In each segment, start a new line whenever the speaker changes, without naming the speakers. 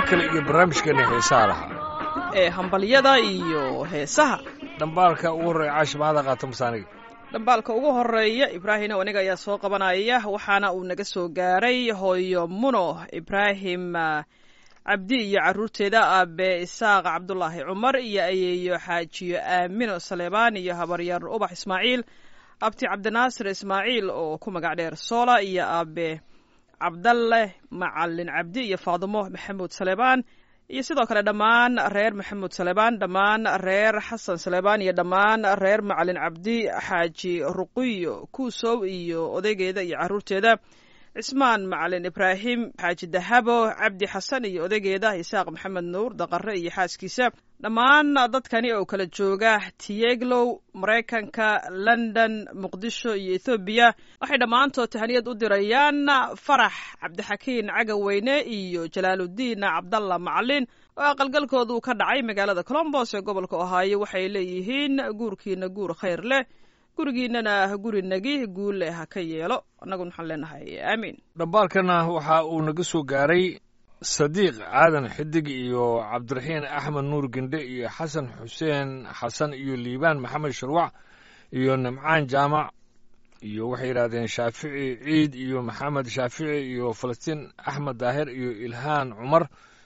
kale iyo barnaamijkeena heesaha lahaa
ee hambalyada iyo heesaha
dhambaalka ugu horreeya caashi mahada qaata masaaniga
dhambaalka ugu horeeya ibraahim aniga ayaa soo qabanaya waxaana uu naga soo gaaray hooyo muno ibraahim cabdi iyo caruurteeda aabe isaaq cabdulaahi cumar iyo ayeeyo xaajiyo aamino saleebaan iyo habaryar ubax ismaaciil abti cabdinaasir ismaaciil oo ku magac dheer soola iyo aabe cabdalle macalin cabdi iyo faadumo maxamuud saleebaan iyo sidoo kale dhammaan reer maxamuud saleebaan dhammaan reer xasan saleebaan iyo dhammaan reer macalin cabdi xaaji ruqiyo kuusow iyo odaygeeda iyo caruurteeda cismaan macalin ibraahim xaaji dahabo cabdi xasan iyo odaygeeda isaaq maxamed nuur daqare iyo xaaskiisa dhammaan dadkani oo kala jooga tiyeglow maraykanka london muqdisho iyo ethoobiya waxay dhammaantood tahaniyad u dirayaan farax cabdixakiin cagaweyne iyo jalaaludiin cabdalla macalin oo aqalgalkoodu ka dhacay magaalada colombos ee gobolka ohaayo waxay leeyihiin guurkiina guur khayr leh gurigiinana gurinagi guulle ha ka yeelo annaguna waxaan leenahay aamiin
dhambaalkana waxa uu naga soo gaaray sadiiq aadan xidig iyo cabdiraxiin axmed nuur gendhe iyo xasan xuseen xasan iyo liibaan maxamed sharwac iyo nimcaan jaamac iyo waxay yidhahdeen shaafici ciid iyo maxamed shaafici iyo falastiin axmed daahir iyo ilhaan cumar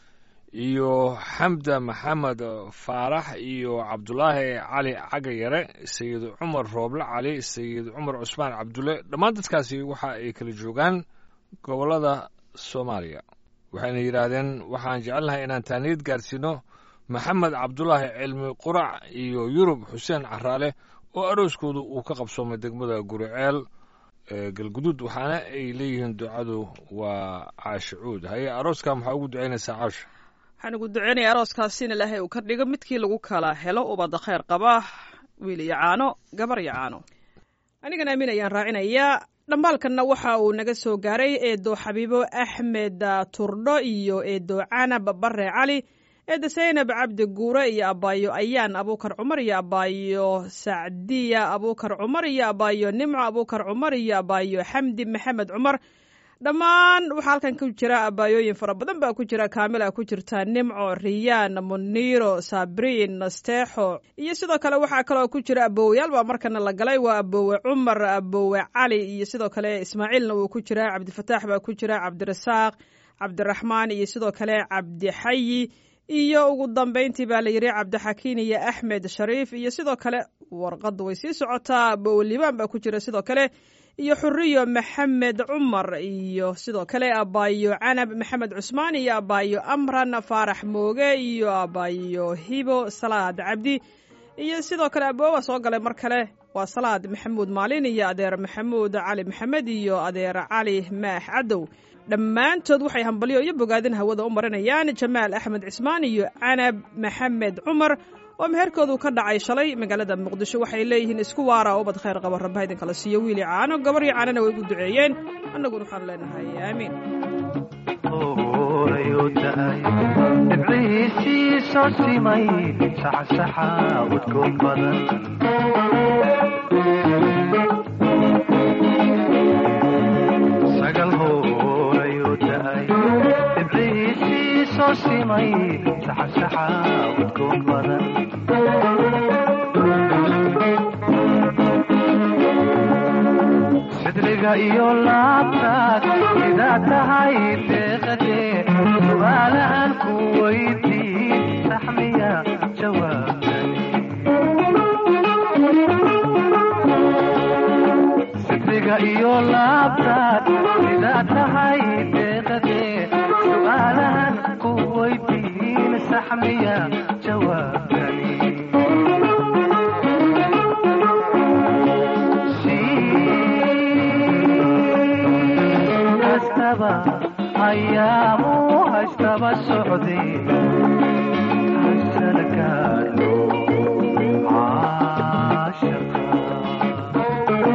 iyo xamda maxamed faarax iyo cabdulaahi cali caga yare sayid cumar rooble cali sayid cumar cusmaan cabdulle dhammaan dadkaasi waxa ay kala joogaan gobollada soomaaliya waxayna yidhaahdeen waxaan jecelnahay inaan taaniyad gaarsiino maxamed cabdulaahi cilmi qurac iyo yurub xuseen caraale oo arooskoodu uu ka qabsoomay degmada guriceel galguduud waxaana ay leeyihiin ducadu waa caashicuud haye arooskan maxaa ugu ducaynaysaa caasha
waxaan ugu duceynaya arooskaasi in ilaahay uu ka dhigo midkii lagu kala helo ubadda khayr qaba wiil iyo caano gabar iyo caano anigana amiin ayaan raacinayaa dhambaalkanna waxa uu naga soo gaaray eedo xabiibo axmed turdho iyo eedo canab bare cali eedo saynab cabdi guure iyo abaayo ayaan abuukar cumar iyo abaayo sacdiya abuukar cumar iyo abaayo nimco abuukar cumar iyo abaayo xamdi maxamed cumar dhammaan waxaa halkan ku jira abaayooyin fara badan baa ku jira kaamila ku jirta nimco riyaan muniiro sabriin nasteexo iyo sidoo kale waxaa kaloo ku jira abowayaal baa markana la galay waa abowe cumar abowe cali iyo sidoo kale ismaaciilna wuu ku jira cabdifataax baa ku jira cabdirasaaq cabdiraxmaan iyo sidoo kale cabdixayi iyo ugu dambayntii baa la yidhi cabdixakiin iyo axmed shariif iyo sidoo kale warqadda way sii socotaa abowe liibaan baa ku jira sidoo kale iyo xuriyo maxamed cumar iyo sidoo kale abaayo canab maxamed cusmaan iyo abaayo amran faarax mooge iyo abaayo hibo salaad cabdi iyo sidoo kale aboowa soo galay mar kale waa salaad maxamuud maalin iyo adeer maxamuud cali maxamed iyo adeer cali maax cadow dhammaantood waxay hambalyo iyo bogaadin hawada u marinayaan jamaal axmed cismaan iyo canab maxamed cumar oo meherkoodu ka dhacay shalay magaalada muqdisho waxay leeyihiin isku waara ubad khayr qaba rabbaha idinkala siiyo wiili caano gabaryo caanana way ugu duceeyeen annaguna waxaan leenahay aamiin
dhibciisii soo simay saxsaxa udkoon badan sagal hoorayuu daay dhibciisii soo simay saxsaxa udkoon badan sidriga iyo laabtaad sidaa tahay deeqade su'aalahan ku weydiin saxmiya jawaabtani sidriga iyo laabtaad sidaa tahay deeqade su'aalahan ku weydiin saxmiya jawaabtani ayaamu haystaba socday hasalgaadho caashaqa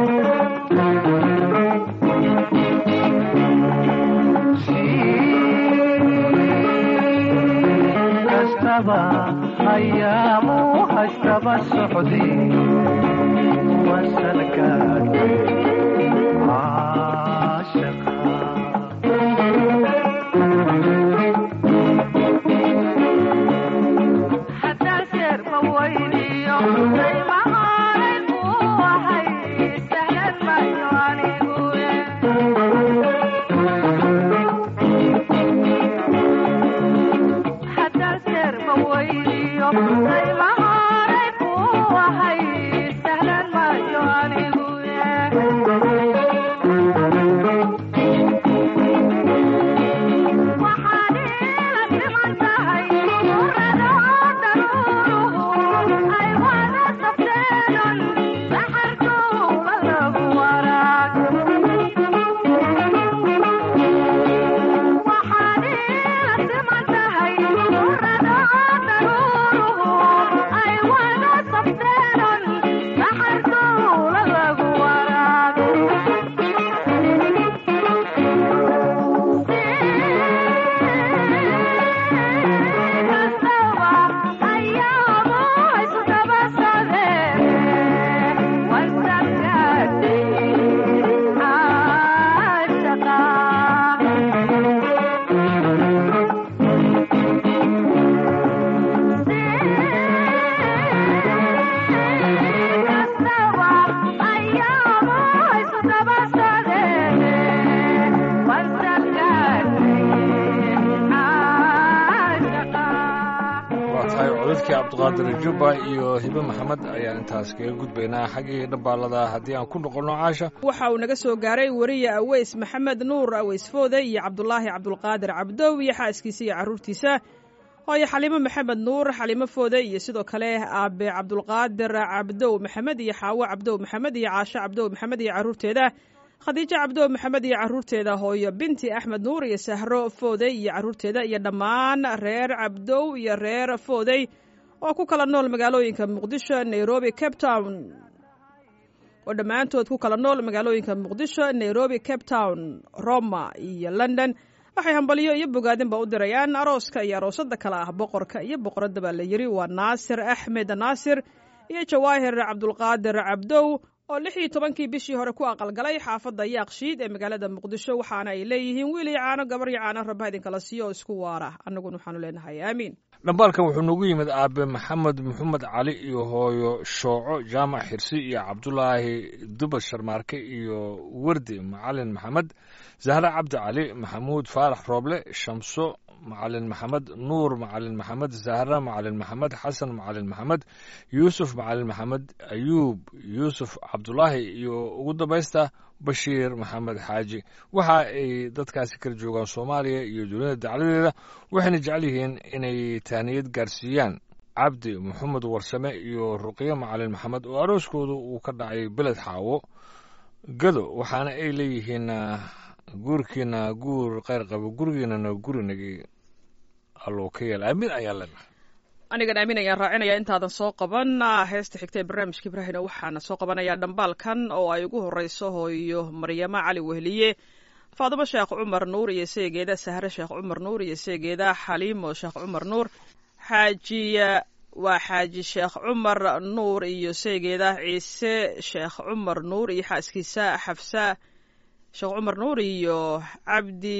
kastaba ayaamu haystaba socday wasalgaadho caashaqa
cabdulqaadir jubba iyo hibe maxamed ayaan intaas kaga gudbaynaa xaggii dhambaalada haddii aan ku noqonno caasha
waxa uu naga soo gaaray weriye aweys maxamed nuur aweys foode iyo cabdulaahi cabdulqaadir cabdow iyo xaaskiisa iyo carruurtiisa hooyo xaliimo maxamed nuur xaliimo foode iyo sidoo kale aabe cabdulqaadir cabdow maxamed iyo xaawo cabdow maxamed iyo caasho cabdow maxamed iyo carruurteeda khadiijo cabdow maxamed iyo carruurteeda hooyo binti axmed nuur iyo sahro foodey iyo carruurteeda iyo dhammaan reer cabdow iyo reer foodey oo ku kala nool magaalooyinka muqdisho nairobi cape town oo dhammaantood ku kala nool magaalooyinka muqdisho nairobi cape town roma iyo london waxay hambalyo iyo bogaadinba u dirayaan arooska iyo aroosada kale ah boqorka iyo boqoradda baa la yidhi waa naasir axmed naasir iyo jawaahir cabdulqaadir cabdow oo lix iyo tobankii bishii hore ku aqalgalay xaafadda yaaqshiid ee magaalada muqdisho waxaana ay leeyihiin wiil iyo caano gabar iyo caano rabba idinkala siiyo oo isku waara annaguna waxaanu leenahay aamiin
dhambaalkan wuxuu noogu yimid aabe maxamed maxamed cali iyo hooyo shooco jaamac xirsi iyo cabdulaahi dubad sharmaarke iyo wardi macalin maxamed zahre cabdi cali maxamuud faarax rooble shamso macalin maxamed nuur macalin maxamed zahra macalin maxamed xasan macalin maxamed yuusuf macalin maxamed ayuub yuusuf cabdulaahi iyo ugu dambaysta bashiir maxamed xaaji waxa ay dadkaasi kala joogaan soomaaliya iyo dunida dacladeeda waxayna jecel yihiin inay taaniyad gaarsiiyaan cabdi maxamed warsame iyo ruqyo macalin maxamed oo arooskooda uu ka dhacay beled xaawo gado waxaana ay leeyihiin guurkiina guur kheyr qabo gurigiinana gurinagi alloo ka yeel aamin ayaan leenahay
anigan aamin ayaan raacinaya intaadan soo qaban heesta xigta ee barnaamijka ibraahina waxaana soo qabanayaa dhambaalkan oo ay ugu horeyso hooyo maryamo cali wehliye faadumo sheekh cumar nuur iyo seegeeda sahre sheekh cumar nuur iyo seegeeda xaliimo sheekh cumar nuur xaajiya waa xaaji sheekh cumar nuur iyo seegeeda ciise sheekh cumar nuur iyo xaaskiisa xafsa sheekh cumar nuur iyo cabdi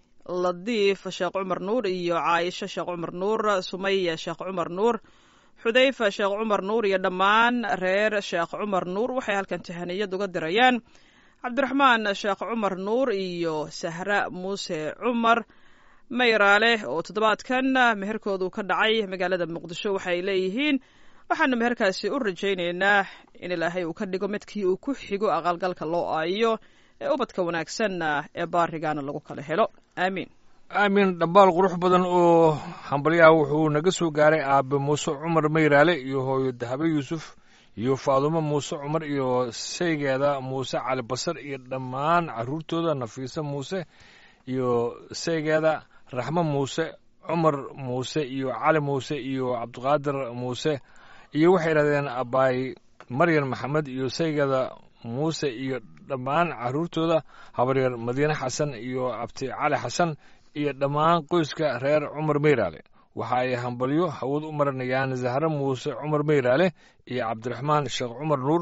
ladiif sheekh cumar nuur iyo caayisho sheekh cumar nuur sumaya sheekh cumar nuur xudayfa sheekh cumar nuur iyo dhammaan reer sheekh cumar nuur waxay halkan tahaniyad uga dirayaan cabdiraxmaan sheekh cumar nuur iyo sahra muuse cumar mayraale oo toddobaadkan meherkoodu ka dhacay magaalada muqdisho waxay leeyihiin waxaanu meherkaasi u rajaynaynaa in ilaahay uu ka dhigo midkii uu ku xigo aqalgalka loo aayo ee ubadka wanaagsanna ee baarigaana lagu kala helo aamiin
aamin dhambaal qurux badan oo hambalyaha wuxuu naga soo gaaray aabe muuse cumar mayraale iyo hooyo dahabe yuusuf iyo faadumo muuse cumar iyo saygeeda muuse cali basar iyo dhammaan carruurtooda nafiise muuse iyo saygeeda raxmo muuse cumar muuse iyo cali muuse iyo cabdiqaadir muuse iyo waxay idhahdeen abaay maryan maxamed iyo saygeeda muuse iyo dhammaan carruurtooda habaryar madiine xasan iyo abti cali xasan iyo dhammaan qoyska reer cumar meyraale waxa ay hambalyo hawad u marinayaan zahre muuse cumar meyraale iyo cabdiraxmaan sheekh cumar nuur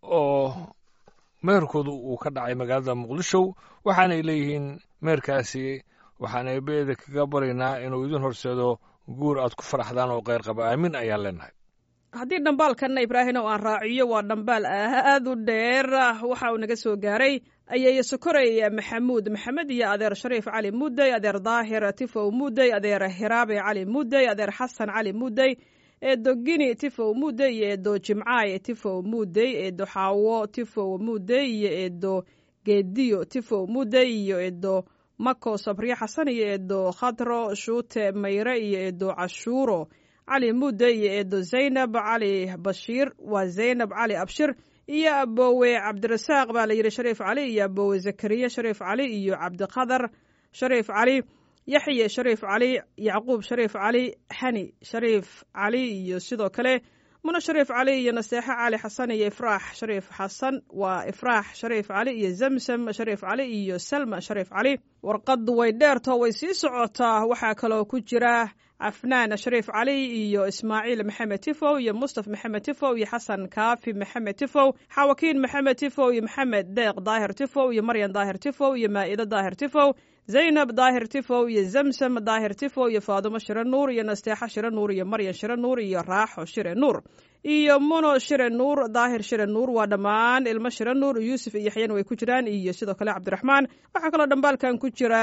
oo meherkoodu uu ka dhacay magaalada muqdisho waxaanay leeyihiin meherkaasi waxaan eebeeda kaga baraynaa inuu idin horseedo guur aad ku faraxdaan oo kheyr qaba aamin ayaan leenahay
haddii dhambaalkanna ibraahim oo aan raaciyo waa dhambaal aad u dheer waxa uu naga soo gaaray ayeeye sokorey maxamuud maxamed iyo adeer shariif cali mudey adeer daahir tifow mudey adeer hiraabe cali mudey adeer xasan cali mudey eedo gini tifow mudey iyo eedo jimcaay tifow mudey eedo xaawo tifow mudey iyo eedo geediyo tifow mudey iyo eedo mako sabriye xasan iyo eedo khadro shuute mayre iyo eedo cashuuro cali mudde iyo eedo zaynab cali bashiir waa zaynab cali abshir iyo aboowe cabdirasaaq baa la yidhi shariif cali iyo aboowe zakariya shariif cali iyo cabdiqadar shariif cali yaxye shariif cali yacquub shariif cali xani shariif cali iyo sidoo kale muno shariif cali iyo naseexo cali xasan iyo ifraax shariif xasan waa ifraax shariif cali iyo zamsam shariif cali iyo salma shariif cali warqadu way dheertoo way sii socotaa waxaa kaloo ku jira cafnaan shariif cali iyo ismaaciil maxamed tifow iyo mustaf maxamed tifow iyo xasan kaafi maxamed tifow xawakiin maxamed tifow iyo maxamed deeq daahir tifow iyo maryan daahir tifow iyo maa'ido daahir tifow zaynab daahir tifow iyo zamsam daahir tifow iyo faadumo shire nuur iyo nasteexo shire nuur iyo maryan shire nuur iyo raaxo shire nuur iyo muno shire nuur daahir shire nuur waa dhammaan ilmo shire nuur yuusuf iyo yaxyan way ku jiraan iyo sidoo kale cabdiraxmaan waxaa kaloo dhambaalkan ku jira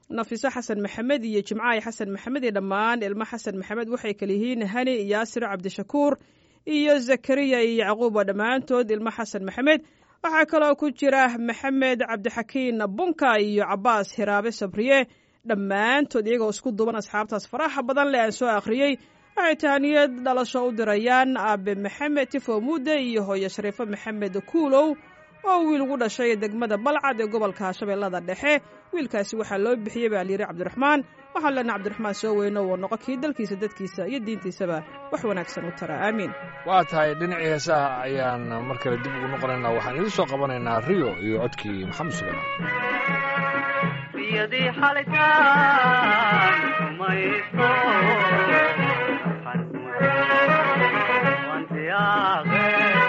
nafiso xasan maxamed iyo jimcaay xasan maxamed iyo dhammaan ilmo xasan maxamed waxay kala yihiin hani yaasir cabdishakuur iyo zakariya iyo yacquuba dhammaantood ilmo xasan maxamed waxaa kaloo ku jira maxamed cabdixakiin bunka iyo cabaas hiraabe sabriye dhammaantood iyagoo isku duban asxaabtaas faraxa badan leh aan soo akhriyey waxay tahaniyad dhalasho u dirayaan aabe maxamed tifo muude iyo hooyo shariifo maxamed kuulow oo wiil ugu dhashay degmada balcad ee gobolka shabeellada dhexe wiilkaasi waxaa loo bixiyey baa layidhi cabdiraxmaan waxaan leenaha cabdiraxmaan soo weyno uu noqo kii dalkiisa dadkiisa iyo diintiisaba wax wanaagsan u tara aamiin
waa tahay dhinacii heesaha ayaan mar kale dib ugu noqonaynaa waxaan idin soo qabanaynaa riyo iyo codkii maxamed sulayman
biyadii xalitaan kumayso wantiyaaqe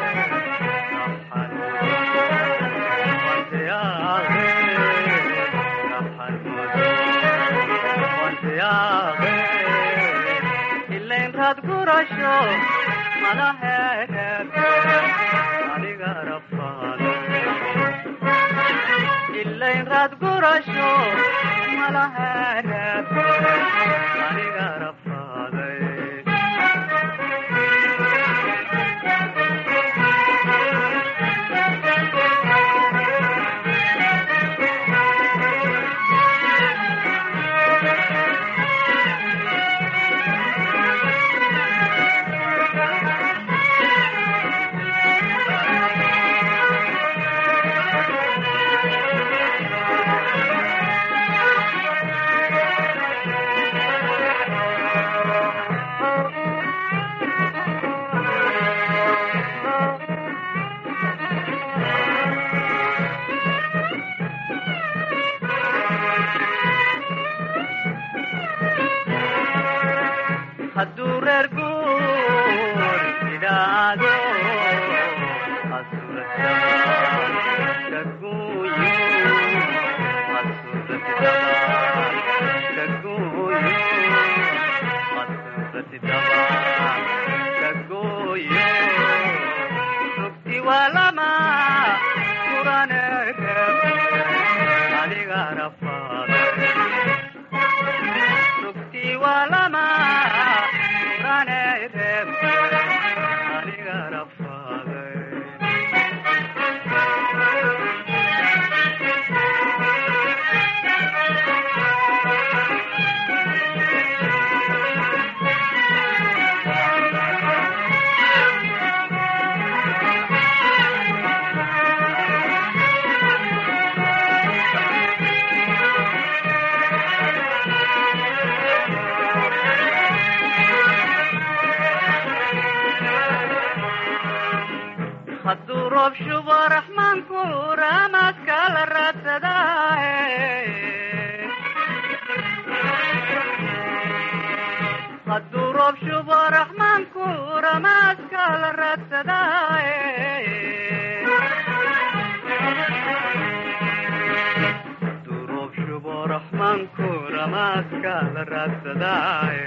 ilaynraad gurasho malaheereed aniga rafaado ilaynraad gurasho malaheereed aniga rafaaday hadduu reer guur idhaado rugti waa lama kurane adiga rafaaday rugti waa lama kurane reeb aniga rafaaday hadduu roob shubo raxmaanku raamaadka la raadsadaaye hadduu roob shubo raxmaanku ramaadka la raadsadaaye hadduu roob shubo raxmaanku ramaadka la raadsadaaye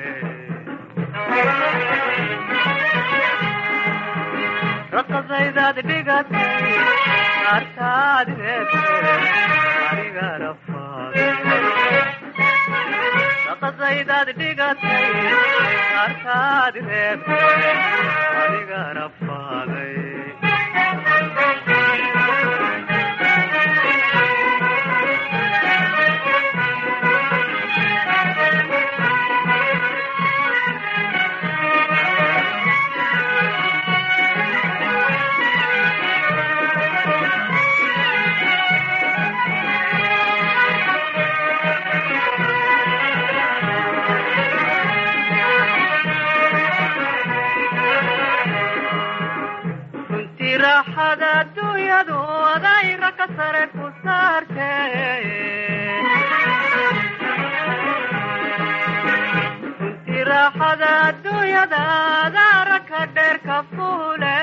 raqadaydaad dhigatay qaartaad reebtay aniga rafaaday raqadaydaad dhigatay qaartaad reebtay aniga rafaaday runtii raaxada adduunyadu adayra ka sare ku saartay runtii raaxada adduunyada adaara ka dheer ka fuule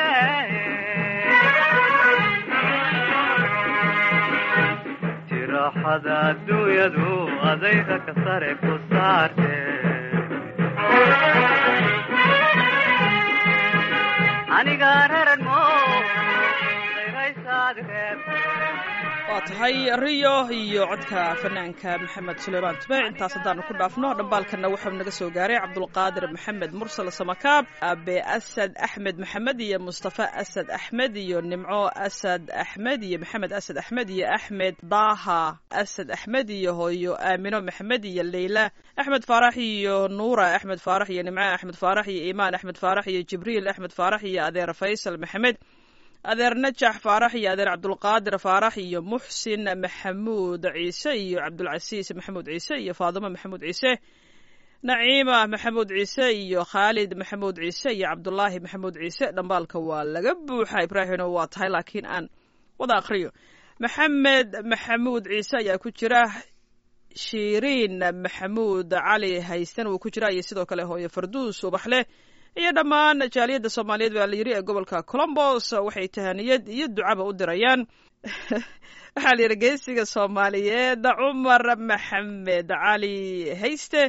runtii raaxada adduunyadu adayra ka sare ku saartay aniga reeran mo dayraysaad reeb
waa tahay riyo iyo codka fanaanka maxamed suleymaan tube intaas haddaanu ku dhaafno dhambaalkanna wuxuu naga soo gaaray cabdulqaadir maxamed mursal samakaab abe asad axmed maxamed iyo mustafa asad axmed iyo nimco asad axmed iyo maxamed asad axmed iyo axmed daaha asad axmed iyo hooyo aamino maxamed iyo leyla axmed faarax iyo nuura axmed faarax iyo nimco axmed faarax iyo iimaan axmed faarax iyo jibriil axmed faarax iyo adeer faysal maxamed adeer najax faarax iyo adeer cabdulqaadir faarax iyo muxsin maxamuud ciise iyo cabdulcasiis maxamuud ciise iyo faadimo maxamuud ciise naciima maxamuud ciise iyo khaalid maxamuud ciise iyo cabdulaahi maxamuud ciise dhambaalka waa laga buuxa ibraahino waa tahay laakiin aan wada akriyo maxamed maxamuud ciise ayaa ku jira shiriin maxamuud cali haysten wuu ku jira iyo sidoo kale hooye farduus ubaxleh iyo dhammaan jaaliyadda soomaaliyeed baa la yidhi ee gobolka colombos waxay tahaniyad iyo ducaba u dirayaan waxaa la yidhi geesiga soomaaliyeed cumar maxamed cali hayste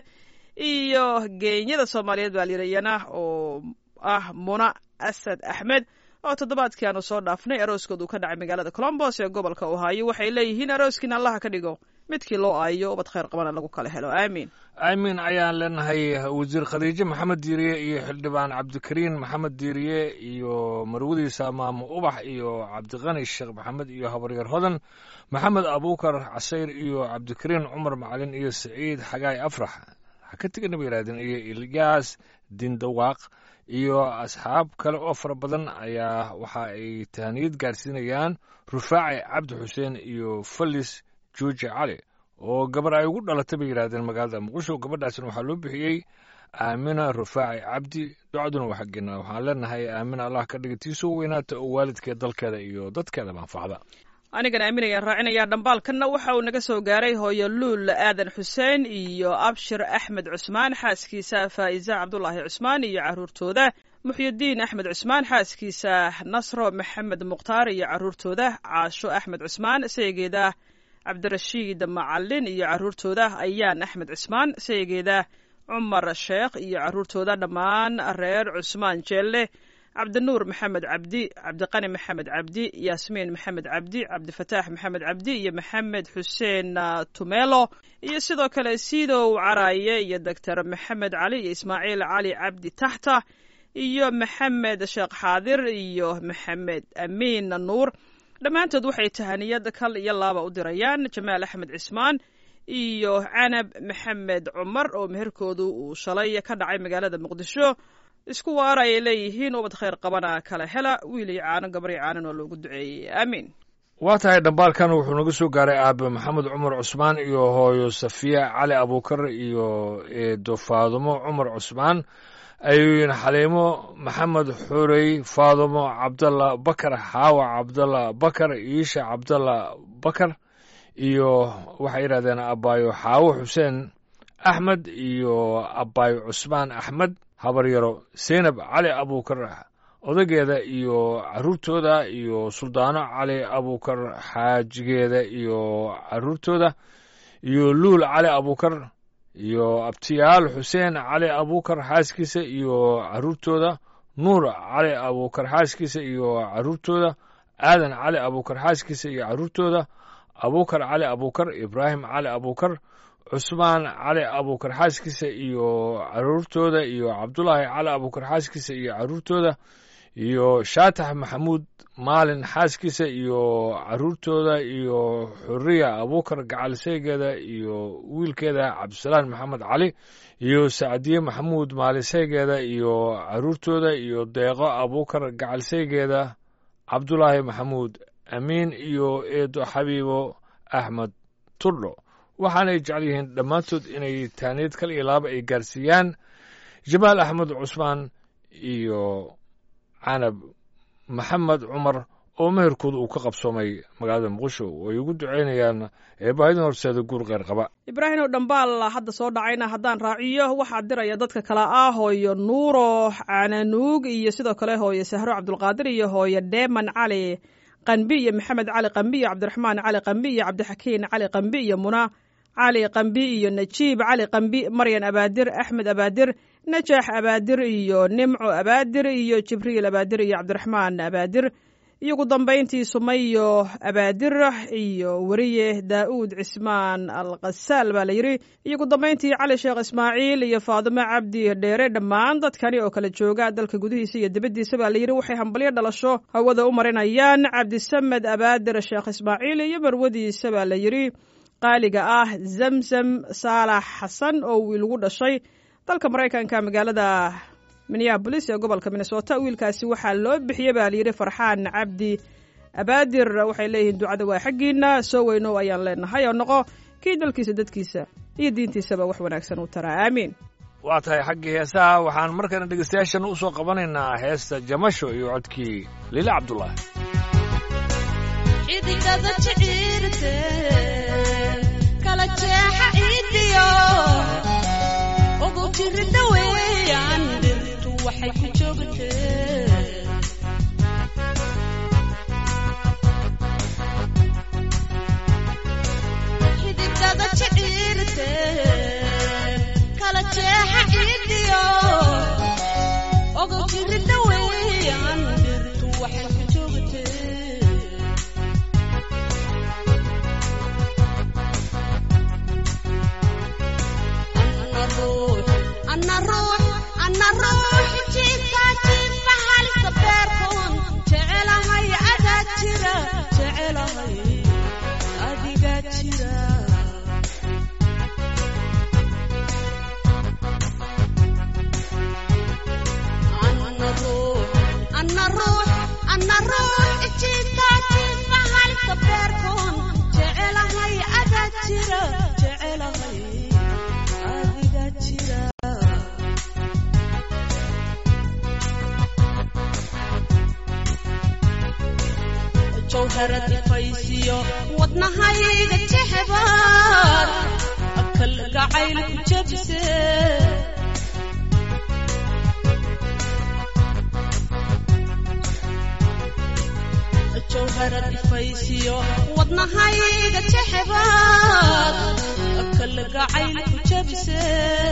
iyo geenyada soomaaliyeed baa la yidhi iyana oo ah muna asad axmed oo toddobaadkii aanu soo dhaafnay arooskoodu ka dhacay magaalada colombos ee gobolka ohaayo waxay leeyihiin arooskiina allaha ka dhigo midkii loo aayo ubad khayr qabana lagu kala helo aamiin
aamiin ayaan leenahay wasiir khadiijo maxamed diiriye iyo xildhibaan cabdikariin maxamed diiriye iyo marwadiisa maamo ubax iyo cabdiqani sheekh maxamed iyo habaryar hodan maxamed abuukar casayr iyo cabdikariin cumar macalin iyo saciid xagaay afrax ha ka tegana ba yidhahdeen iyo ilyaas dindawaaq iyo asxaab kale oo fara badan ayaa waxa ay tahaniyad gaarsiinayaan rufaaci cabdi xuseen iyo falis juuji cali oo gabar ay ugu dhalatay bay yidhahdeen magaalada muqdisho gabadhaasna waxaa loo bixiyey aamina rufaaci cabdi ducaduna waa xaggeena waxaan leenahay aamina allah ka dhiga tiisoo weynaata oo waalidkeed dalkeeda iyo dadkeeda manfacda
anigan aaminayaan raacinaya dhambaalkanna waxa uu naga soo gaaray hooyo luul aadan xuseen iyo abshir axmed cusmaan xaaskiisa faa'iza cabdulaahi cusmaan iyo caruurtooda muxyidiin axmed cusmaan xaaskiisa nasro maxamed mukhtaar iyo caruurtooda caasho axmed cusmaan seegeeda cabdirashiid macalin iyo caruurtooda ayaan axmed cusmaan seegeeda cumar sheekh iyo caruurtooda dhammaan reer cusmaan jeelle cabdinuur maxamed cabdi cabdiqani maxamed cabdi yaasmiin maxamed cabdi cabdifataax maxamed cabdi iyo maxamed xuseen tumelo iyo sidoo kale sidow caraaye iyo doctor maxamed cali iyo ismaaciil cali cabdi taxta iyo maxamed sheekh xaadir iyo maxamed amiin nuur dhammaantood waxay tahaniyad kal iyo laaba u dirayaan jamaal axmed cismaan iyo canab maxamed cumar oo meherkoodu uu shalay ka dhacay magaalada muqdisho isku waara ayay leeyihiin ubad khayr qabana kala hela wiil iyo caano gabar iyo caanan oo loogu duceeyey aamiin
waa tahay dhambaalkan wuxuu naga soo gaaray aabe maxamed cumar cusmaan iyo hooyo safiya cali abuukar iyo eedo faadumo cumar cusmaan ayuuyin xaliimo maxamed xurey faadumo cabdalla bakar xaawa cabdalla bakar iisha cabdalla bakar iyo waxay yidhahdeen abaayo xaawo xuseen axmed iyo abaayo cusmaan axmed habaryaro seynab cali abuukar odageeda iyo caruurtooda iyo suldaano cali abuukar xaajigeeda iyo caruurtooda iyo luul cali abuukar iyo abtiyaal xuseen cali abuukar xaaskiisa iyo caruurtooda nuur cali abuukar xaaskiisa iyo caruurtooda aadan cali abuukar xaaskiisa iyo caruurtooda abuukar cali abuukar ibraahim cali abuukar cusmaan cali abuukar xaaskiisa iyo caruurtooda iyo cabdulaahi cali abuukar xaaskiisa iyo caruurtooda iyo shaatax maxamuud maalin xaaskiisa iyo caruurtooda iyo xuriya abuukar gacaliseygeeda iyo wiilkeeda cabdisalaan maxamed cali iyo sacdiye maxamuud maaliseygeeda iyo caruurtooda iyo deeqo abuukar gacaliseygeeda cabdulaahi maxamuud amiin iyo eedo xabiibo axmed turdho waxaanay jecel yihiin dhammaantood inay taaniyad kal iyo laaba ay gaarsiiyaan jamaal axmed cusmaan iyo canab maxamed cumar oo meherkooda uu ka qabsoomay magaalada muqdisho ay ugu duceynayaan eebaahidin horseeda guur kheyr qaba
ibraahim oo dhambaal hadda soo dhacayna haddaan raaciyo waxaa diraya dadka kale ah hooyo nuuro cananuug iyo sidoo kale hooyo sahro cabdulqaadir iyo hooyo dheeman cali qanbi iyo maxamed cali qanbi iyo cabdiraxmaan cali qanbi iyo cabdixakiin cali qanbi iyo muna cali qambi iyo najiib cali qambi maryan abaadir axmed abaadir najax abaadir iyo nimco abaadir iyo jibriil abaadir iyo cabdiraxmaan abaadir iyo ugu dambayntii sumayo abaadir iyo weriye daa'uud cismaan al khasaal baa la yidhi iyo ugu dambayntii cali sheekh ismaaciil iyo faadimo cabdi dheere dhammaan dadkani oo kala jooga dalka gudihiisa iyo dibaddiisa baa la yidhi waxay hambalyo dhalasho hawada u marinayaan cabdisamed abaadir sheekh ismaaciil iyo marwadiisa baa la yidhi qaaliga ah zamzam saalax xasan oo wiil ugu dhashay dalka maraykanka magaalada minneabolis ee gobolka minnesota wiilkaasi waxaa loo bixiyey baa layidhi farxaan cabdi abaadir waxay leeyihiin ducada waa xaggiina soo weynow ayaan leenahay oo noqo kii dalkiisa dadkiisa iyo diintiisaba wax wanaagsan u taraa aamiin
waa tahay xaggii heesaha waxaan markana dhegeystayaashan u soo qabanaynaa heesta jamasho iyo codkii liile cabdulaahi
xidigada jiciirte kala jeexa ciidiyo ugu jirida weeyaan dhirtu waxay ku joogtee xidigada jiciirte kala jeexa ciidiyo ugu jirida weeyaan dhirtu waxay ku joogtee ana ruux ana ruux jiifka jiifa halisa beerkoon jecelahay adaa jira jecelahay adigaa jira ana ruux ana ruux ana ruux jiifka jiifa halisa beerkoon jecelahay adaa jira jecelahay adigaa jira jawharad ifaysiyo wadnahayga jexbaad akal gacayl ku jabse jawharad ifaysiyo wadnahayga jexbaad akal gacayl ku jabse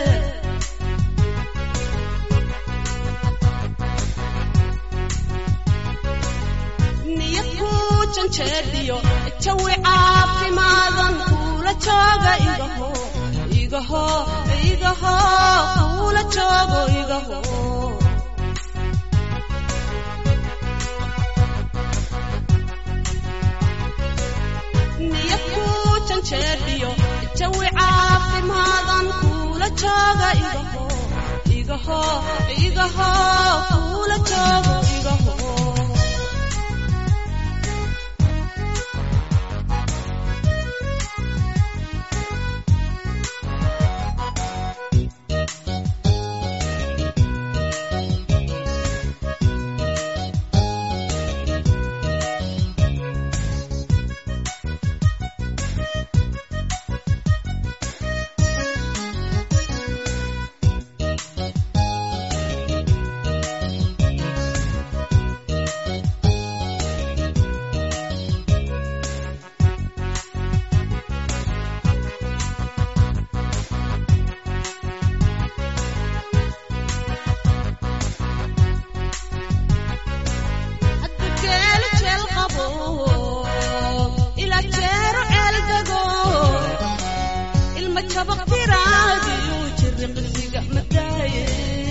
niyad ku janjeedhiyo jawi caafimaadan kuula jooga igaho igaho igaho kuula joogo igaho niyad ku janjeedhiyo jawi caafimaadan kuula jooga igaho igaho igaho kuula joogo igaho addugeelu jeel qabo ila jeero ceel dego ilma jabaq tiraagiyu jiriqsiga madaaye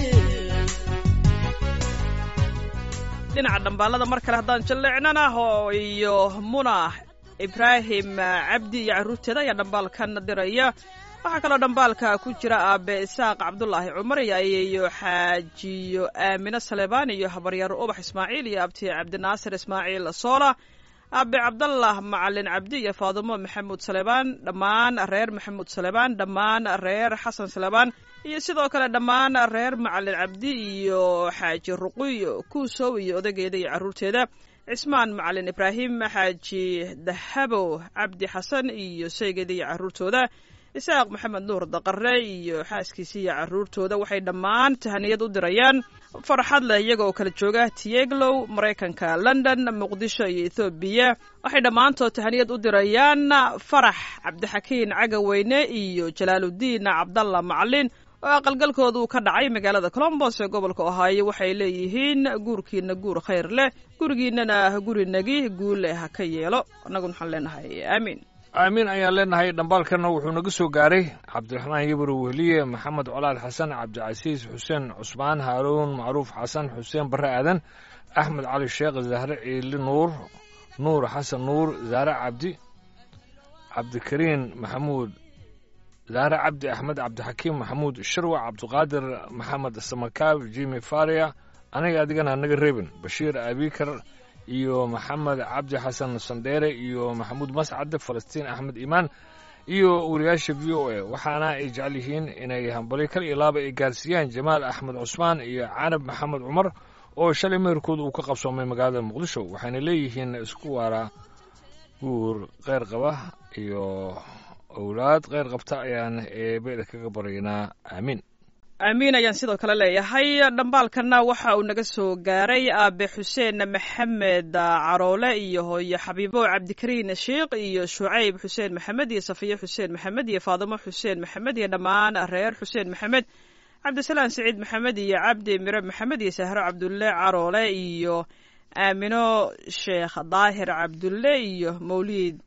dhinaca dhambaalada mar kale haddaan jalleecnana oo iyo muna ibraahim cabdi iyo carruurteeda ayaa dhambaalkan diraya waxaa kaloo dhambaalka ku jira aabe isaaq cabdulaahi cumar iyo ayeeyo xaajiyo aamine saleebaan iyo habaryaaro ubax ismaaciil iyo abti cabdinaasir ismaaciil soola aabe cabdallah macalin cabdi iyo faadumo maxamuud saleebaan dhammaan reer maxamuud saleebaan dhammaan reer xasan saleebaan iyo sidoo kale dhammaan reer macalin cabdi iyo xaaji ruqiyo kuusow iyo odageeda iyo carruurteeda cismaan macalin ibraahim xaaji dahabow cabdi xasan iyo sheygeeda iyo carruurtooda isaaq maxamed nuur daqare iyo xaaskiisa iyo carruurtooda waxay dhammaan tahaniyad u dirayaan farxad leh iyaga oo kala jooga tieglow maraykanka london muqdisho iyo ethoobiya waxay dhammaantood tahaniyad u dirayaan farax cabdixakiin cagaweyne iyo jalaaludiin cabdalla macalin oo aqalgalkooda uu ka dhacay magaalada colombos ee gobolka ohaayo waxay leeyihiin guurkiina guur khayr leh gurigiinana gurinagi guule ha ka yeelo annaguna waxaan leenahay aamiin
aamiin ayaan leenahay dhambaalkana wuxuu naga soo gaaray cabdiraxmaan yabro wehliye maxamed colaad xasan cabdicasiis xuseen cusmaan haaruun macruuf xasan xuseen barre aadan axmed cali sheekh zahre ciili nuur nuur xasan nuur zahre cabdi cabdikariin maxamuud zahre cabdi axmed cabdixakiim maxamuud shirwac cabdiqaadir maxamed samakaab jimi faria aniga adigana naga reebin bashiir abikar iyo maxamed cabdi xasan sandheere iyo maxamuud mascade falastiin axmed iimaan iyo wariyaasha v o a waxaana ay jecel yihiin inay hambali kal iyo laaba ay gaarsiiyaan jamaal axmed cusmaan iyo canab maxamed cumar oo shalay meherkooda uu ka qabsoomay magaalada muqdisho waxayna leeyihiin isku waara guur kheyr qaba iyo owlaad kheyr qabta ayaan eebeeda kaga baryaynaa aamiin
aamiin ayaan sidoo kale leeyahay dhambaalkana waxa uu naga soo gaaray aabe xuseen maxamed caroole iyo hooyo xabiibo cabdikariin sheikh iyo shucayb xuseen maxamed iyo safiye xuseen maxamed iyo faadimo xuseen maxamed iyo dhammaan reer xuseen maxamed cabdisalaan siciid maxamed iyo cabdi mire maxamed iyo sahro cabdulle caroole iyo aamino sheekh daahir cabdulle iyo mawliid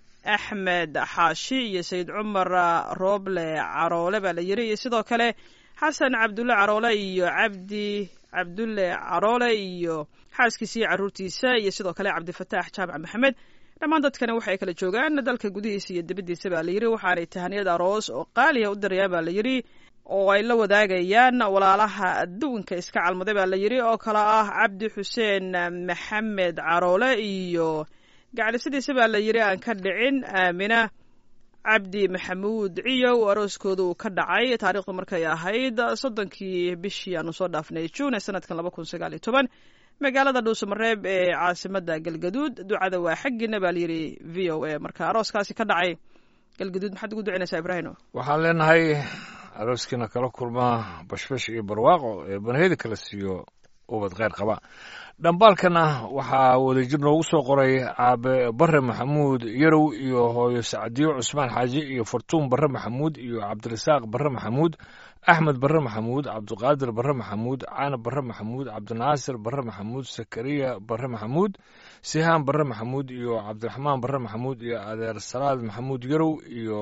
axmed xaashi iyo sayid cumar rooble caroole baa la yiri iyo sidoo kale xasan cabdulle caroole iyo cabdi cabdulle caroole iyo xaaskiisa iyo caruurtiisa iyo sidoo kale cabdifataax jaamac maxamed dhammaan dadkani waxay kala joogaan dalka gudihiisa iyo dibaddiisa baa la yidhi waxaanay tahaniyad aroos oo qaaliya u dirayaan baa la yidhi oo ay la wadaagayaan walaalaha adduunka iska calmaday baa la yidhi oo kale ah cabdi xuseen maxamed caroole iyo gaclisadiisa baa la yidhi aan ka dhicin aamina cabdi maxamuud ciyow arooskooda uu ka dhacay taariikhdu markay ahayd soddonkii bishii aanu soo dhaafnay juun ee sanadkan laba kun sagaal iyo toban magaalada dhuusamareeb ee caasimada galgaduud ducada waa xaggiina baa layidhi v o a marka arooskaasi ka dhacay galgaduud maxaad ugu ducinaysaa ibraahimo
waxaan leenahay arooskiina kala kulma bashbash iyo barwaaqo ee banaheda kala siiyo ubad kheyr qaba dhambaalkana waxaa wadajir noogu soo qoray aabe bare maxamuud yarow iyo hooyo sacdiyo cusmaan xaaji iyo fartuun bare maxamuud iyo cabdirasaaq bare maxamuud axmed bare maxamuud cabdiqaadir bare maxamuud caanab bare maxamuud cabdinaasir bare maxamuud sakariya bare maxamuud sihaan bare maxamuud iyo cabdiraxmaan bare maxamuud iyo adeer salaad maxamuud yarow iyo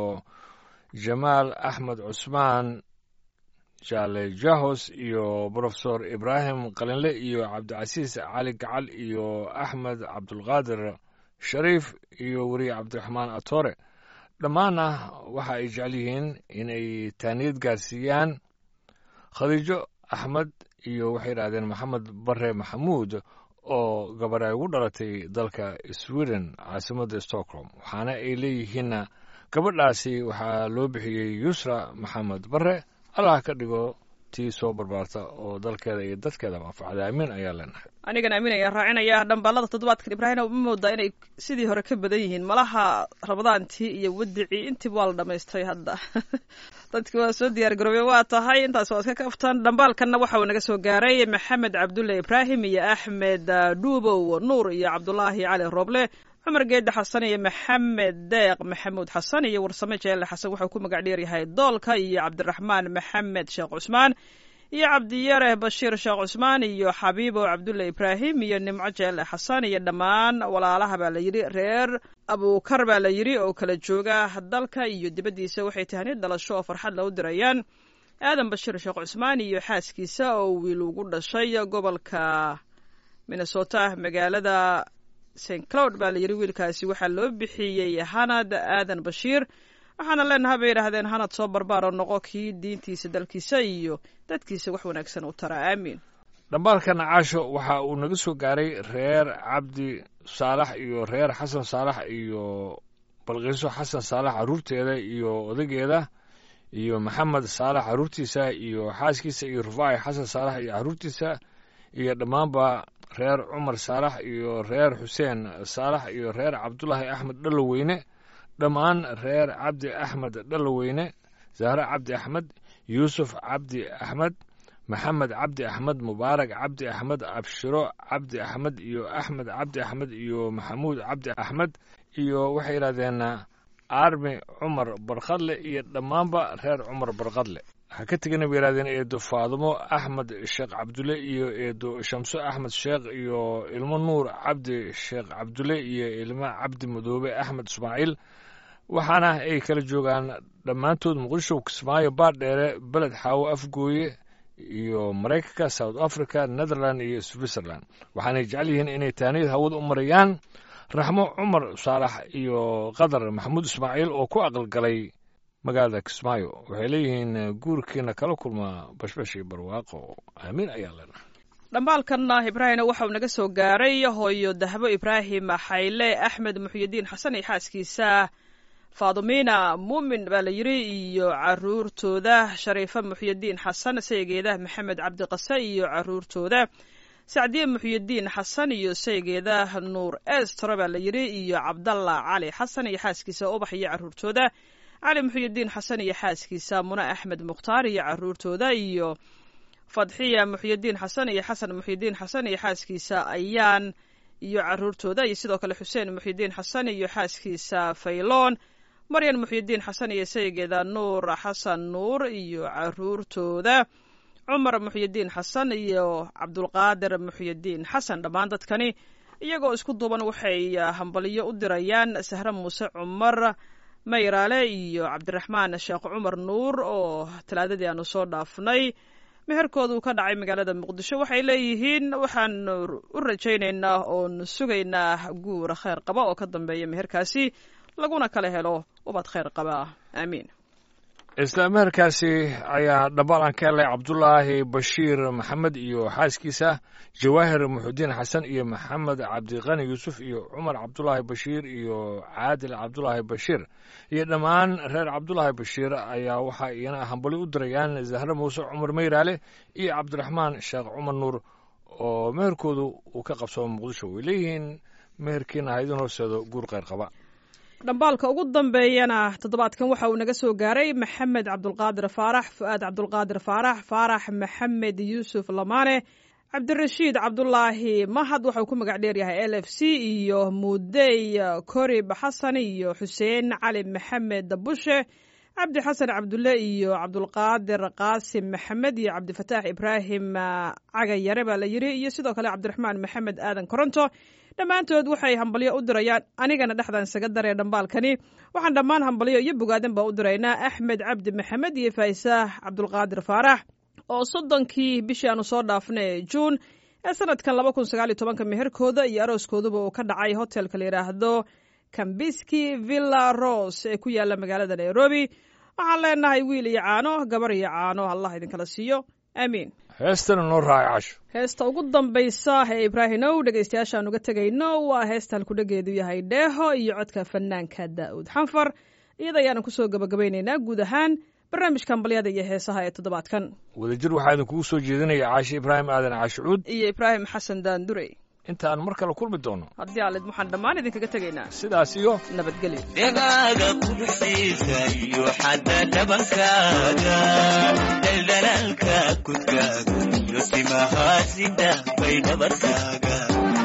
jamaal axmed cusmaan jaale jahos iyo brofesor ibraahim qalinle iyo cabdicasiis cali gacal iyo axmed cabdulqaadir shariif iyo weriye cabdiraxmaan atore dhammaanna waxa ay jecel yihiin inay taaniyad gaarsiiyaan khadiijo axmed iyo waxay yidhahdeen maxamed bare maxamuud oo gabar ay ugu dhalatay dalka sweden caasimadda stockholm waxaana ay leeyihiinna gabadhaasi waxaa loo bixiyey yusra maxamed bare allah ka dhigo tii soo barbaarta oo dalkeeda iyo dadkeeda manfacda amiin ayaa leenahay
anigana amiin ayaan raacinaya dhambaalada toddobaadkan ibraahim ma moodaa inay sidii hore ka badan yihiin malaha rabadaantii iyo wadicii intiiba waa la dhamaystiray hadda dadki waa soo diyaar garoobey waa tahay intaas waa iska kaftan dhambaalkanna waxa uu naga soo gaaray maxamed cabdulle ibraahim iyo axmed dhuubow nuur iyo cabdulaahi cali rooble cumar geedde xasan iyo maxamed deeq maxamuud xasan iyo warsame jeelle xasan wuxuu ku magac dheer yahay doolka iyo cabdiraxmaan maxamed sheekh cusmaan iyo cabdiyare bashiir sheekh cusmaan iyo xabiibo cabdulle ibraahim iyo nimco jeelle xasan iyo dhammaan walaalaha baa la yidhi reer abuukar baa la yidhi oo kala jooga dalka iyo dibaddiisa waxay tahaniyad dhalasho oo farxad la u dirayaan aadan bashiir sheekh cusmaan iyo xaaskiisa oo wiil ugu dhashay gobolka minnesota magaalada st cloud baa la yidhi wiilkaasi waxaa loo bixiyey hanad aadan bashiir waxaana leenaha bay yidhaahdeen hanad soo barbaaro noqo kii diintiisa dalkiisa iyo dadkiisa wax wanaagsan u tara aamiin
dhambaalkana caasho waxa uu naga soo gaaray reer cabdi saalax iyo reer xasan saalax iyo balqiiso xasan saalax carruurteeda iyo odageeda iyo maxamed saalax carruurtiisa iyo xaaskiisa iyo rufaaci xasan saalax iyo carruurtiisa iyo dhammaanba reer cumar saalax iyo reer xuseen saalax iyo reer cabdulaahi axmed dhaloweyne dhammaan reer cabdi axmed dhaloweyne zahre cabdi axmed yuusuf cabdi axmed maxamed cabdi axmed mubaarak cabdi axmed abshiro cabdi axmed iyo axmed cabdi axmed iyo maxamuud cabdi axmed iyo waxay yidhahdeen armi cumar barkadle iyo dhammaanba reer cumar barkadle ha ka tegana bay yidhahdeen eedo faadumo axmed sheekh cabdulle iyo eedo shamso axmed sheekh iyo ilmo nuur cabdi sheekh cabdulle iyo ilmo cabdi madoobe axmed ismaaciil waxaana ay kala joogaan dhammaantood muqdisho kismaayo baardheere beled xaawo afgooye iyo maraykanka south africa netherland iyo switzerland waxaanay jecel yihiin inay taaniyad hawada u marayaan raxmo cumar saalax iyo qadar maxamuud ismaaciil oo ku aqalgalay magaalada kismaayo waxay leeyihiin guurkiina kala kulmaa bashbash iyo barwaaqo aamiin ayaa leenahay
dhambaalkanna ibraahimna waxauu naga soo gaaray hooyo dahbo ibraahim xayle axmed muxyidiin xasan iyo xaaskiisa faadumina muumin baa la yidhi iyo caruurtooda shariife muxyidiin xasan saygeeda maxamed cabdiqase iyo caruurtooda sacdiye muxyidiin xasan iyo saygeeda nuur estro baa la yidhi iyo cabdalla cali xasan iyo xaaskiisa ubax iyo caruurtooda cali muxyidiin xasan iyo xaaskiisa mune axmed mukhtaar iyo caruurtooda iyo fadxiya muxyidiin xasan iyo xasan muxyidiin xasan iyo xaaskiisa ayaan iyo caruurtooda iyo sidoo kale xuseen muxyidiin xasan iyo xaaskiisa fayloon maryan muxyidiin xasan iyo saygeeda nuur xasan nuur iyo caruurtooda cumar muxyidiin xasan iyo cabdulqaadir muxyidiin xasan dhammaan dadkani iyagoo isku duuban waxay hambaliyo u dirayaan sahre muuse cumar mayraale iyo cabdiraxmaan sheekh cumar nuur oo talaadadii aanu soo dhaafnay meherkoodu ka dhacay magaalada muqdisho waxay leeyihiin waxaan u rajaynaynaa oon sugaynaa guur kheyr qaba oo ka dambeeya meherkaasi laguna kala helo ubad kheyr qaba aamiin
isla meherkaasi ayaa dhambaalan ka helay cabdulaahi bashiir maxamed iyo xaaskiisa jawaahir muxudiin xasan iyo maxamed cabdiqani yuusuf iyo cumar cabdulaahi bashiir iyo caadil cabdulaahi bashiir iyo dhammaan reer cabdulaahi bashiir ayaa waxaa iyana hambali u dirayaan zahre muuse cumar mayraale iyo cabdiraxmaan sheekh cumar nuur oo meherkoodu uu ka qabsamo muqdisho way leeyihiin meherkiina ha idin horseedo guur kheyr qaba
dhambaalka ugu dambeeyana toddobaadkan waxa uu naga soo gaaray maxamed cabdulqaadir faarax fu'aad cabdulqaadir faarax faarax maxamed yuusuf lamaane cabdirashiid cabdulaahi mahad waxauu ku magac dheer yahay l f c iyo mudey korib xasan iyo xuseen cali maxamed bushe cabdi xasan cabdulle iyo cabdulqaadir qaasim maxamed iyo cabdifataax ibraahim cagayare baa la yidhi iyo sidoo kale cabdiraxmaan maxamed aadan koronto dhammaantood waxay hambalyo u dirayaan anigana dhexdan isaga daree dhambaalkani waxaan dhammaan hambalyo iyo bogaadan baa u diraynaa axmed cabdi maxamed iyo faysaax cabdulqaadir faarax oo soddonkii bishii aanu soo dhaafnay juun ee sanadkan laba kun sagaal iyo tobanka meherkooda iyo arooskooduba uu ka dhacay hotelka la yidhaahdo kambiski villa rose ee ku yaala magaalada nairobi waxaan leenahay wiil iyo caano gabar iyo caano allah idinkala siiyo aamiin
heestana noo raacay casho
heesta ugu dambaysa ee ibraahimow dhegaystayaashaan uga tegayno waa heesta halkudhageedu yahay dheeho iyo codka fanaanka daa'uud xanfar iyada ayaanan kusoo gabagabaynaynaa guud ahaan barnaamijka hambalyada iyo heesaha ee toddobaadkan
wadajir waxaa idinkugu soo jeedinaya caashi ibraahim aadan caashicuud
iyo ibraahim xasan daandurey
intaan mar kale kulmi doono
haddii aalid waxaan dhammaan idinkaga tegaynaa
sidaas iyo
nabadgelyo
dhegaaga quruxdiisa iyo xadda dhabankaaga daldalaalka kudkaaga iyo timahaasida bay dhabarkaaga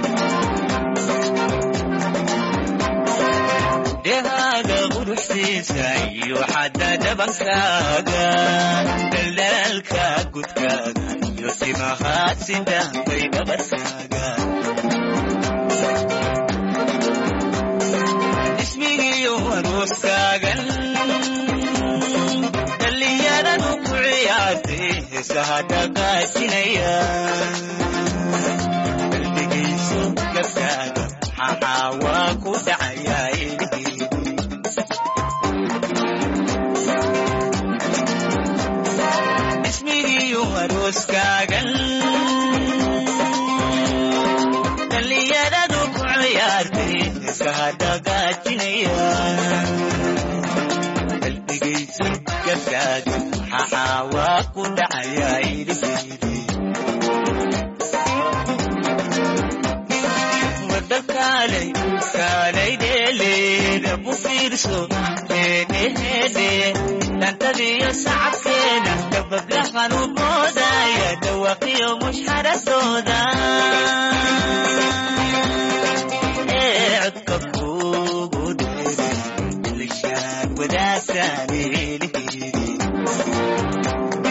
dhegaaga quruxdiisa iyo xadda dhabankaaga daldalaalka kudkaaga iyo timahaasida bay dhabarkaaga ismigiyo aroostaagan dhallinyaradu ku ciyaartay heesaha dhaqaajinaya qalbigayso gabkaaga maxaa waa ku dhacayaa ilhiidi ismigiyo arooskaagan dhallinyaradu ku ciyaartay heesaha dhaqaajinaya qalbigayso gabkaaga maxaa waa ku dhacayaa ilhiidi wada kaalay kaalay dheeleeda bu fiirso heedheheedhe dhantadiyo sacabkeeda dabablahan u boodaya dhawaqiyo mushxaradooda ee codka kuugu dheeray lishaan wadaagtaan eelheedi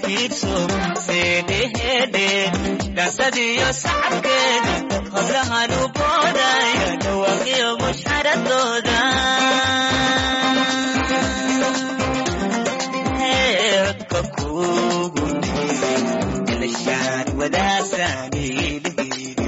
fiirso heedheheedhe dhansadiyo sacabkeeda hablahan u boodaya dhawaaqiyo mushxaradooda codka kugu elashaan wadaagtaaniilihii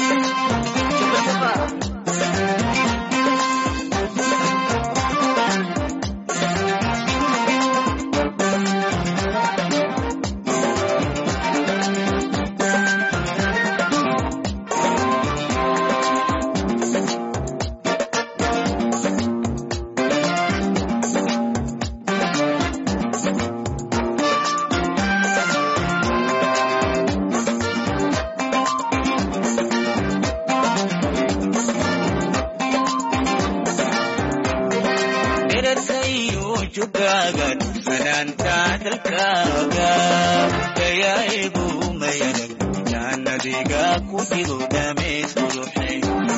dherarkayu jugaagan fanaanta dalkaaga dayaigu mayanag jaanadiga ku dhigo dhameys quruxay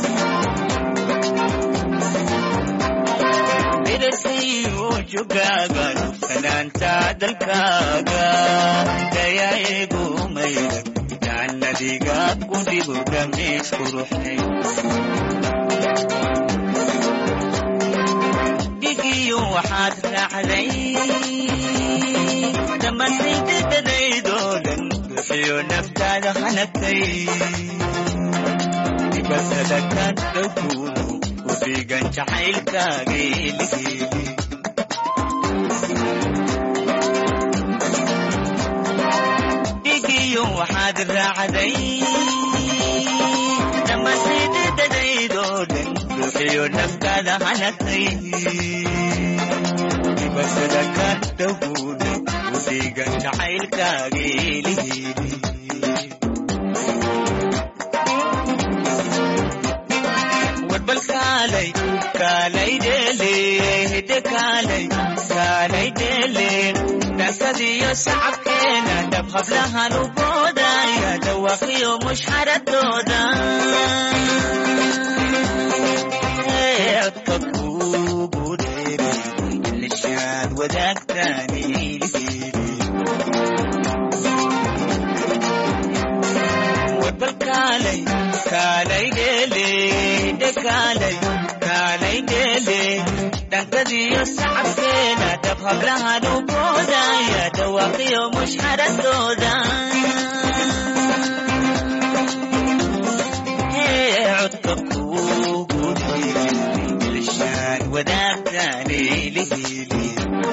dherarkayu jugaagan fanaanta dalkaaga dayaigu mayanag jaanadiga ku dhigo dhameys quruxay dhigiyo waxaad raacday dhammaantaydadadaydoo dhan bixiyo naftaada hanagtay dibasada ka dhowguudu ku dhiigan jacaylkaageeligeeli dhigiyo waxaad raacday dhammaantaydadadaydoo dhan bixiyo naftaada hanagtay dibasada ka dhowguudu ku dhiigan jacaylkaageeligeeli warbal kaalay kaalay dheele hidde kaalay kaalay dheele dhankadiyo sacabkeena dhab hablahan u boodaya dhawaaqiyo mushxaradooda codka kugu dheere ilishaad wadaagtaaniilihii warbal kaalay kaalay dheele hidde kaalay kaalay dheele dhankadiyo sacabkeena dhab hablahan u boodaya dhawaaqiyo mushxaradooda codka kugu dheere ilishaan wadaagtaaniilihii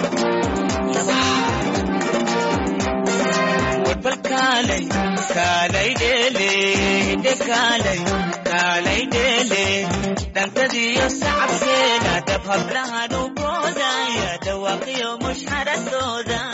warbal kaalay kaalay dheele hidde kaalay kaalay dheele dhankadiyo sacabkeena dhab hablahan u boodaya dhawaaqiyo mushxaradooda